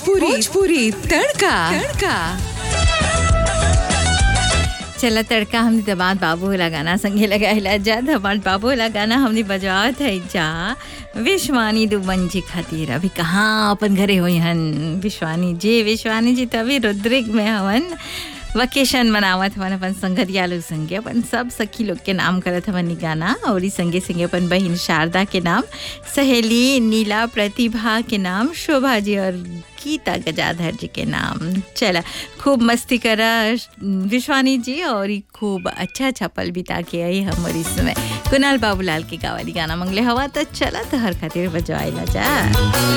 भोजपुरी भोजपुरी तड़का तड़का चला तड़का हमने दबाद बाबू वाला गाना संगे लगाइला जा दबाद बाबू वाला गाना हमने बजावत है जा विश्वानी दुबन जी खातिर अभी कहाँ अपन घरे हुई हन विश्वानी जी विश्वानी जी तो अभी रुद्रिक में हवन वकेशन मनावत हवन अपन संगतिया लोग संगे अपन सब सखी लोग के नाम करत हवन इ गाना और इ संगे संगे अपन बहन शारदा के नाम सहेली नीला प्रतिभा के नाम शोभा जी और गीता गजाधर जी के नाम चला खूब मस्ती करा विश्वानी जी और इ खूब अच्छा अच्छा पल बिता के आई हमर इसमें कुणाल बाबूलाल के गावाली गाना मंगले हवा तो चला तो हर खातिर बजवाइला जा